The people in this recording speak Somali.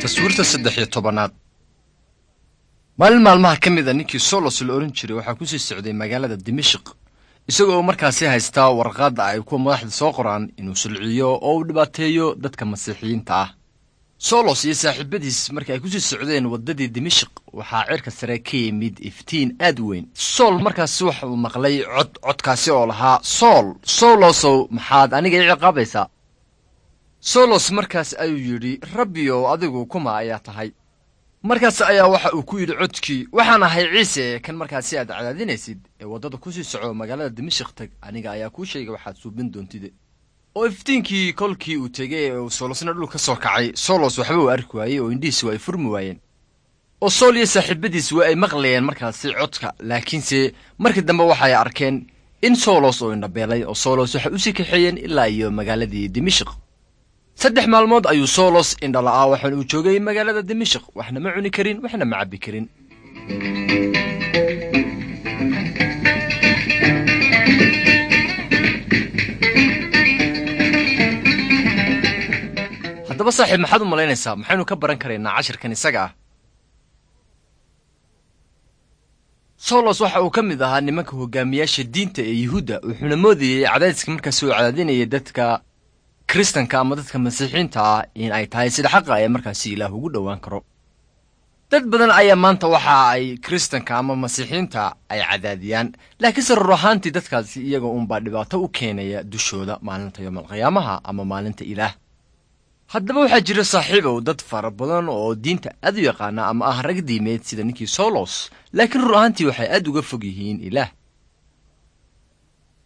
taswiirta saddex iyo tobanaad maalin maalmaha ka mid a ninkii solos la odhan jiray waxaa kusii socday magaalada dimashik isagoo markaasi haystaa warqadda ay kuwa madaxda soo qoraan inuu sulciyo oo uu dhibaateeyo dadka masiixiyiinta ah solos iyo saaxiibadiis markii ay kusii socdeen waddadii dimashik waxaa cirka sare ka yimid iftiin aad u weyn sool markaasi waxa uu maqlay cod codkaasi oo lahaa sool solosow maxaad aniga i ciqaabaysaa solos markaas ayuu yidhi rabbiyow adigu kuma ayaa tahay markaas ayaa waxa uu ku yidhi codkii waxaan ahay ciise kan markaasi aad cadaadinaysid ee waddada kusii soco magaalada dimashik tag aniga ayaa kuu sheegay waxaad suubin doontide oo iftiinkii kolkii uu tegay ee uu soolosna dhul ka soo kacay solos waxba uu arki waayey oo indhihiisi waa ay furmi waayeen oo sool iyo saaxiibadiis waa ay maqlayeen markaasi codka laakiinse markii dambe waxay arkeen in solos oo indhabeelay oo solos waxay usii kaxeeyeen ilaa iyo magaaladii dimashik saddex maalmood ayuu solos indhala'aa waxaana uu joogay magaalada dimashik waxna ma cuni karin waxna ma cabbi karin haddaba saaxiib maxaad u malaynaysaa maxaynu ka baran karaynaa cashirkan isaga ah solos waxa uu ka mid ahaa nimanka hogaamiyaasha diinta ee yuhuudda wuxuuna moodayey cadaadiska markaasi uu cadaadinayay dadka kiristanka ama dadka masiixiinta ah in ay tahay sida xaqa ee markaasi ilaah ugu dhowaan karo dad badan ayaa maanta waxa ay kiristanka ama masiixiinta ay cadaadiyaan laakiinse rur ahaantii dadkaasi iyaga uunbaa dhibaato u keenaya dushooda maalinta yoomalqiyaamaha ama maalinta ilaah haddaba waxaa jira saaxiibow dad fara badan oo diinta aad u yaqaana ama ah rag diimeed sida ninkii solos laakiin rur ahaantii waxay aad uga fog yihiin ilaah